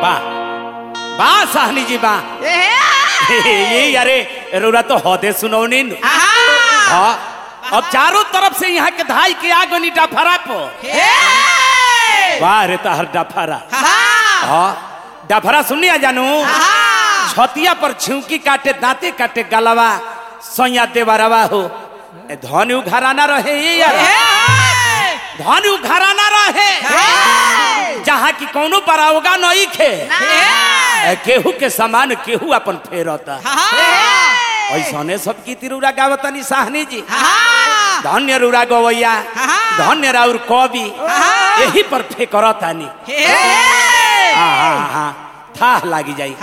वाह वाह साहनी जी वाह ये अरे रौरा तो हौदे सुनौनी नु। हाँ अब चारों तरफ से यहाँ के धाई के आगनी डफरा पो वाह रे तहर डफरा हाँ डफरा सुनिया जानू छतिया पर छिउकी काटे दांते काटे गलवा सोया देवरवा हो ए, धनु घराना रहे ये यार धनु घराना रहे जहाँ की कोनो परावगा नहीं खे ए, केहू के समान केहू अपन फेरता ऐसने सब की तिरुरा गावतनी साहनी जी धन्य रुरा गवैया धन्य राउर कवि यही पर फेकरतानी हाँ हाँ हाँ था लागी जाई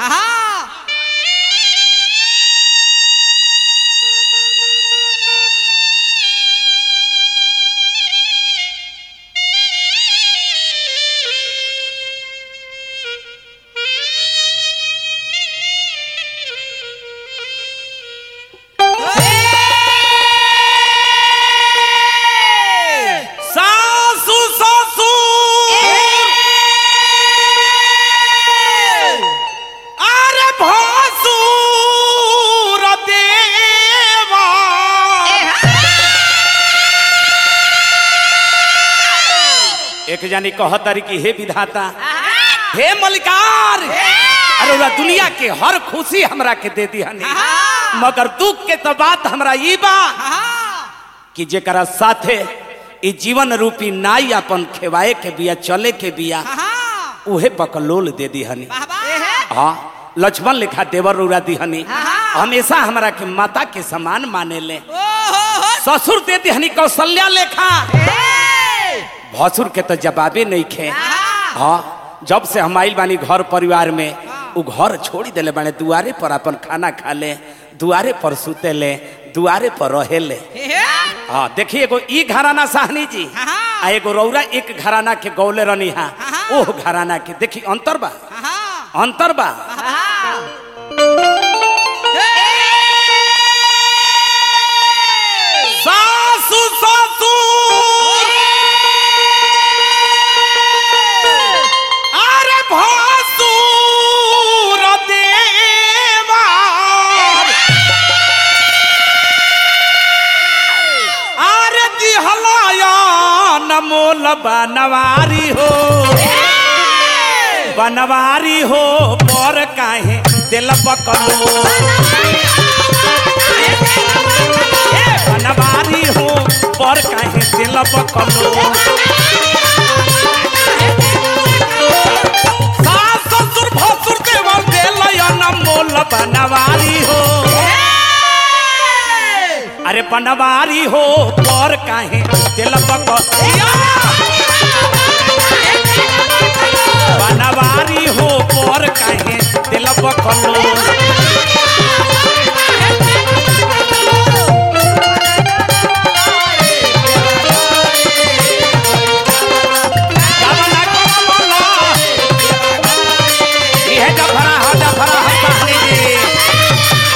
सासू ससुर अरे भसुर देवा एक जानी कहतरी कि हे विधाता हे मलिकार अरे ओरा दुनिया के हर खुशी हमरा के दे दी हनी मगर दुख के तो बात हमरा ई बा कि जेकरा साथे ई जीवन रूपी नाई अपन खेवाए के बिया चले के बिया उहे बकलोल दे दी हनी हाँ लक्ष्मण लिखा देवर रौरा दी हनी हमेशा हमरा के माता के समान माने ले ससुर दे दी हनी कौशल्या लेखा भसुर के तो जवाबे नहीं खे हाँ जब से हम आइल बानी घर परिवार में उ घर छोड़ी देले बाने दुआरे पर अपन खाना खा ले दुआरे पर सुते ले दुआरे पर रहे ले हाँ देखिए एगो ई घराना साहनी जी आ एगो रौरा एक घराना के गौले रनी हा ओह घराना के देखी अंतर बा अंतर बा सासू ससुर अरे भसुर देवा अरे दिहलाया नमोल बनवारी हो बनवारी हो पर काहे दिल बकलो बनवारी हो पर काहे दिल बकलो सास ससुर भसुर देवर दिलया नमोल बनवारी हो अरे बनवारी हो पर काहे दिल बकलो बनवारी हो पर काहे दिल बकलो गावना करमला। इहे डफरा ह, डफरा ह साहनी जी।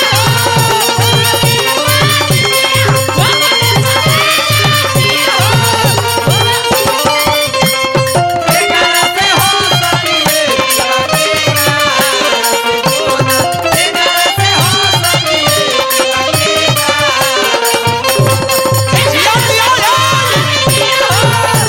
जिया, जिया, या।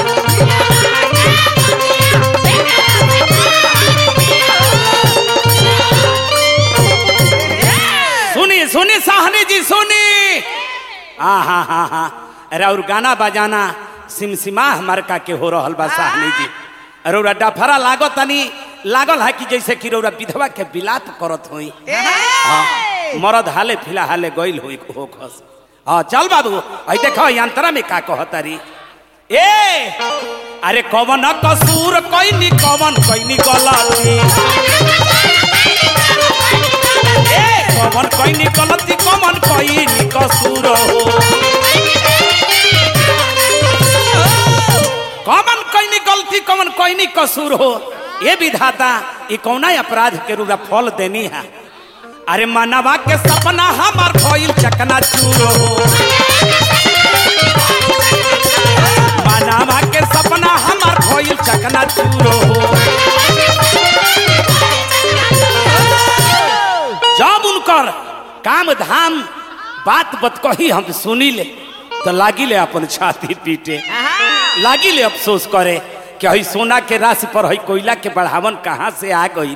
सुनी सुनी साहनी जी सुनी हाँ हाँ हाँ हाँ अरे और गाना बजाना सिमसिमा मरका के हो रहल बा साहनी जी अरे रौरा डफरा लागो तनी लागल है कि जैसे कि रौरा विधवा के बिलाप करत होई हाँ मरद हाले फिलहाले गइल होई हो खस हाँ चल बाबू आई देखो यंत्रा में का कहतरी ए अरे कवन कसूर कैनी कवन कैनी गलती ए कवन कैनी गलती कवन कैनी कसूर हो कवन कैनी गलती कवन कैनी कसूर हो ये विधाता ये कौना अपराध के रूरा फल देनी है अरे मानवा के सपना हमार भइल चकना चूर हो मानवा के सपना हमार भइल चकना चूर हो काम धाम बात बत कही हम सुनी ले तो लागी ले अपन छाती पीटे लागी ले अफसोस करे कि हई सोना के राशि पर हई कोयला के बढ़ावन कहाँ से आ गई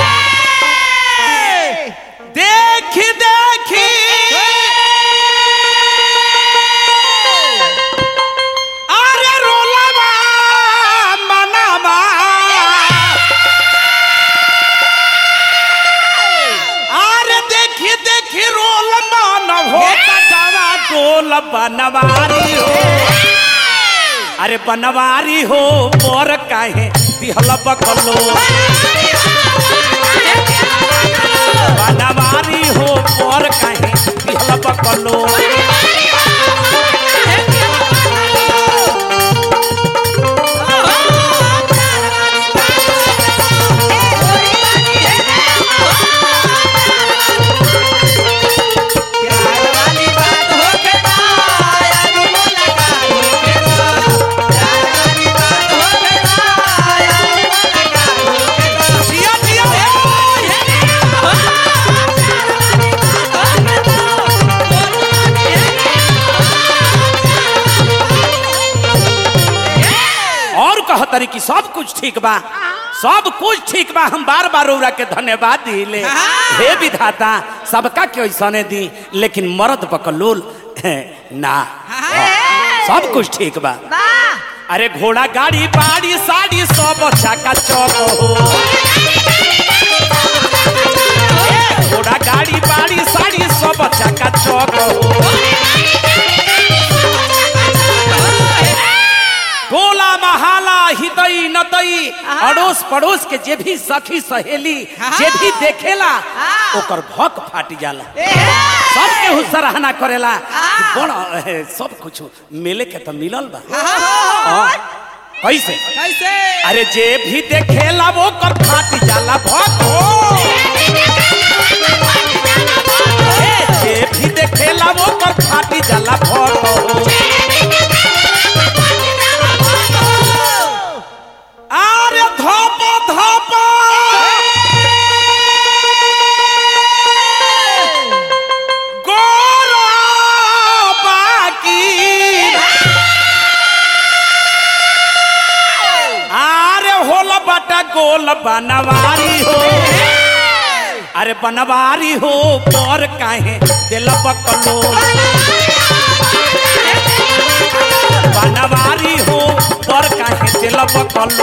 देखी देखी अरे रोलवा मनवा अरे देखी देखी रोल मन हो कटवा डोल बनवारी हो अरे बनवारी हो मोर काहे दिहल बकलो बनवारी हो मोर काहे दिहल बकलो जिया जिया और कहतरी कि सब कुछ ठीक बा सब कुछ ठीक बा हम बार बार ओरा के धन्यवाद दिले हे विधाता सबका के ऐसने दी लेकिन मर्द बकलोल ना सब कुछ ठीक बा अरे घोड़ा गाड़ी बाड़ी साड़ी सब चाका चौक हो ए, घोड़ा गाड़ी बाड़ी साड़ी सब चाका चौक हो टोला महाला हितई नतई अड़ोस पड़ोस के जे भी सखी सहेली जे भी देखेला ओकर भक फाट जाला सब केहू सराहना करेला कि बड़ा ए, सब कुछ मिले के तो मिलल बा हाँ। कैसे कैसे अरे जे भी देखेला वो कर फाट जाला भक हो ए, जे भी देखेला वो कर फाट जाला भक हो আরে ধপ ধপ বাকি আরে হল বাটা গোল बनवारी हो अरे बनवारी हो पर काहे दिल बकलो बनवारी हो पर काहे दिल बकलो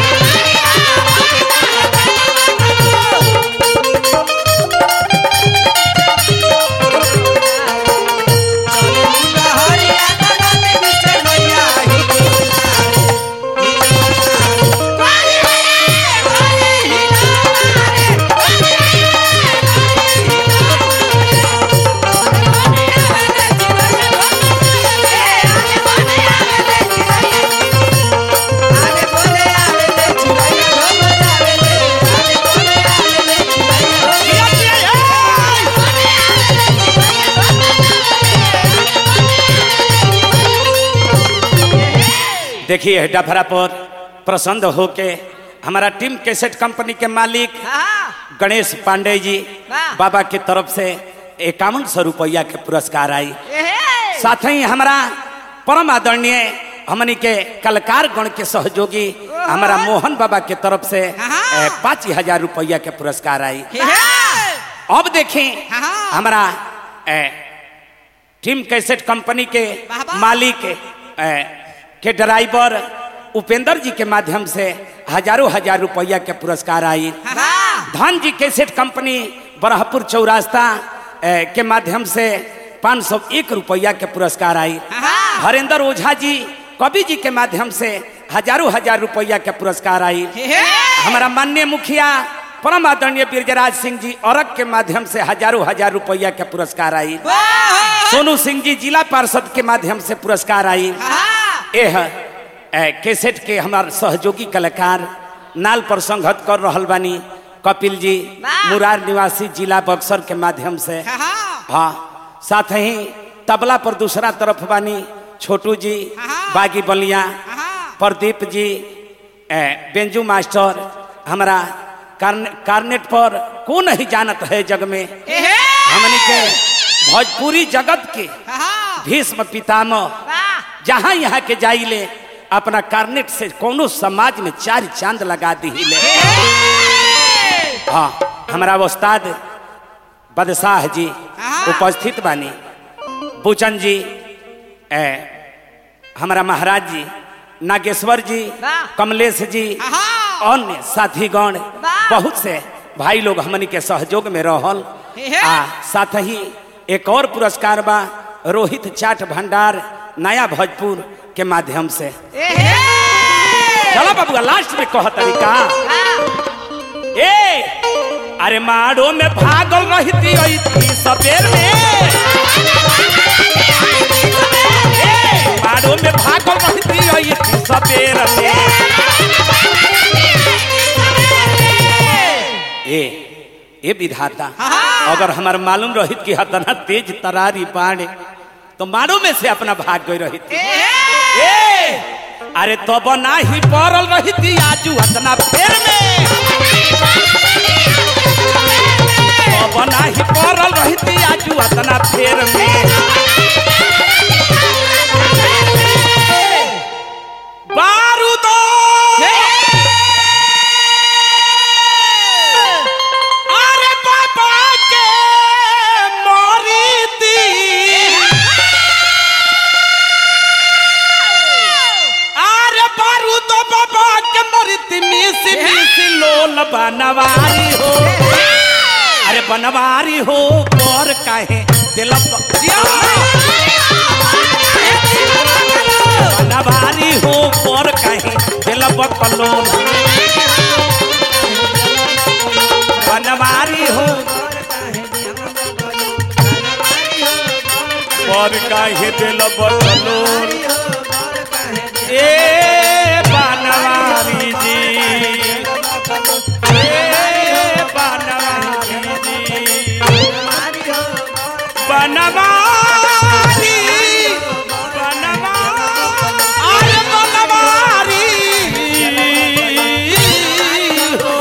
देखिए डफरा पर प्रसन्न होके हमारा टीम कैसेट कंपनी के मालिक गणेश पांडे जी वाह। बाबा की तरफ से इक्यावन सौ रुपया के पुरस्कार आई साथ ही हमारा परम आदरणीय हमनी के कलाकार गण के सहयोगी हमारा मोहन बाबा के तरफ से हाँ। ए, पाँच हजार रुपया के पुरस्कार आई अब देखें हाँ। हमारा ए, टीम कैसेट कंपनी के वाह, वाह। मालिक ए, के ड्राइवर उपेंद्र जी के माध्यम से हजारों हजार रुपया के पुरस्कार आई धन जी कैसेट कंपनी बरहपुर चौरास्ता ए, के माध्यम से पाँच सौ एक रुपया के पुरस्कार आई हाँ। हरेंद्र ओझा जी कवि जी के माध्यम से हजारों हजार रुपया के पुरस्कार आई हमारा माननीय मुखिया परम आदरणीय बीरजराज सिंह जी औरक के माध्यम से हजारों हजार रुपया के पुरस्कार आई सोनू सिंह जी जिला पार्षद के माध्यम से पुरस्कार आई एह ए, कैसेट के हमार सहयोगी कलाकार नाल पर संघत कर रहल बानी कपिल जी वाह। मुरार निवासी जिला बक्सर के माध्यम से हाँ साथ ही तबला पर दूसरा तरफ बानी छोटू जी हाँ। बागी बलिया हाँ। प्रदीप जी ए, बेंजू मास्टर हमारा कार्ने, कार्नेट पर कौन नहीं जानत है जग में हमनी के भोजपुरी जगत के भीष्म पितामह जहाँ यहाँ के जाइले अपना कार्नेट से कोनो समाज में चार चांद लगा दिले हाँ हमारा उस्ताद बदशाह जी उपस्थित बानी बुचन जी ए, हमारा महाराज जी नागेश्वर जी वाह। कमलेश जी आहा। अन्य साथीगण वाह। बहुत से भाई लोग हमनी के सहयोग में रहल हे हे। आ साथ ही एक और पुरस्कार बा रोहित चाट भंडार नया भोजपुर के माध्यम से चलो बाबू लास्ट में कह तरीका ए अरे मारो में भागल रहती रहती सबेर में ए, मारो में भागल रहती रहती सबेर में ए ए विधाता अगर हमार मालूम रहित कि हतना तेज तरारी बाणे तो मारो में से अपना भाग गई रहित ए अरे तो बना ही पड़ल रहती आजू हतना फेर में तो बना ही पड़ल रहती आजू हतना फेर में बारूदो अरे बाबा के मोरी दी अरे बारूद बाबा के मृत्यु मिसी मिसी लोल बनवारी हो अरे बनवारी हो और काहे दिल बनवारी हो और काहे दिल बकलोल बनवारी हो और काहे दिल बकलोल ए बनवारी जी ए बनवारी जी बनवारी बनवारी अरे बनवारी हो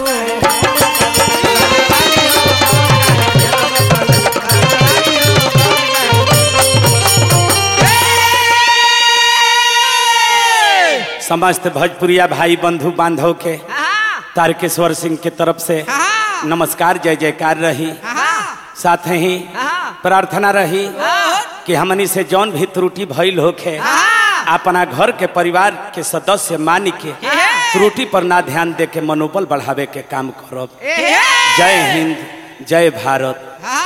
समस्त भोजपुरिया भाई बंधु बांधव के तारकेश्वर सिंह के तरफ से नमस्कार जय जयकार रही साथ ही प्रार्थना रही कि हमनी से जौन भी त्रुटि भइल होखे अपना घर के परिवार के सदस्य मान के त्रुटि पर ना ध्यान दे के मनोबल बढ़ावे के काम करब जय हिंद जय भारत